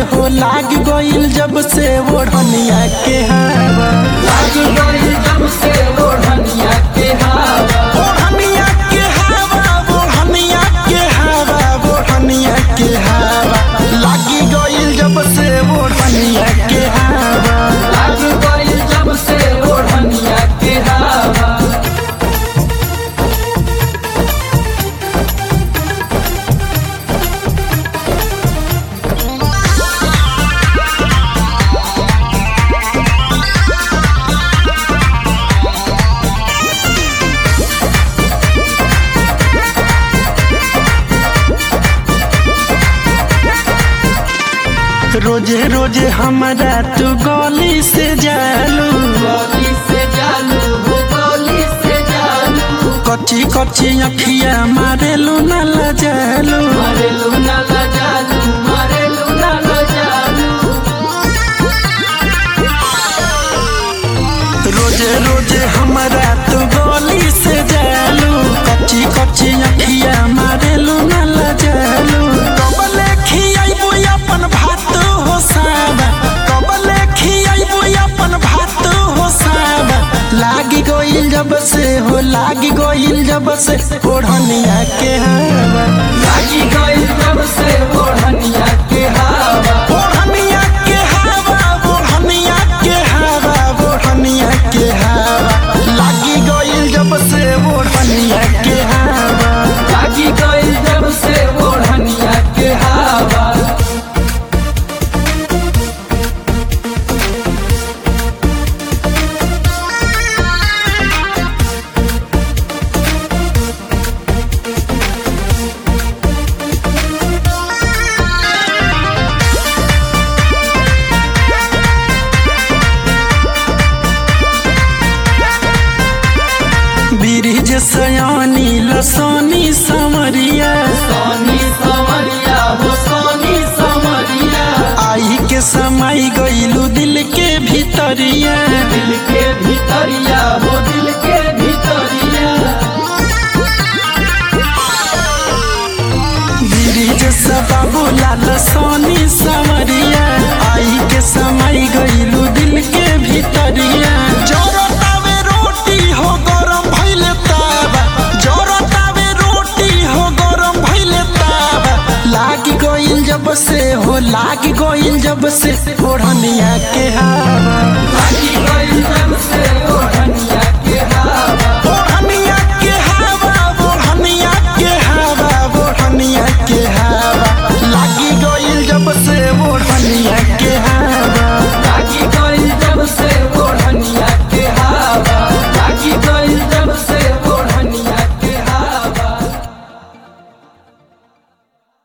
हो लाग गइल जब से ओढ़निया के हवा लाग गइल जब से ओढ़निया के हवा ओढ़निया के हवा ओढ़निया के हवा ओढ़निया के हवा लागी गइल जब से ओढ़निया के हवा लाग गइल जब से ओढ़निया के हवा रोजे रोजे हमारा तू गली से जालू गली से जालू हो गली से जालू कच्ची कच्ची अखिया मारेलू न लजालू मारेलू ना ला जालू मारेलू ना ला जालू रोजे रोजे हमारा तू गली से जालू कच्ची कच्ची अखिया मारेलू न लजालू कबले खियाइबू अपन भात हो साबा कबले खियाइबू अपन भात हो साबा लागी गइल जब से हो लागी गइल जब से ओढ़निया के हवा लागी गइल जब से ओढ़निया के हवा ओढ़निया के हवा ओढ़निया के हवा ओढ़निया के हवा लागी गइल जब से ओढ़निया के हवा लागी गइल जब से ओढ़निया के हवा ब्रिज सयानी लसानी समरिया सोनी समरिया हो सोनी समरिया आई के समय गइलू दिल के भीतरिया दिल के भीतरिया हो दिल के भीतरिया ब्रिज बाबू लाल सोनी समरिया आई के समय गइलू दिल के भीतरिया जोरतावे रोटी हो गरम भइले तावा जोरतावे रोटी हो गरम भइले तावा लागी गइल जब से हो लागी गइल जब से ओढ़निया के हवा लागी गइल जब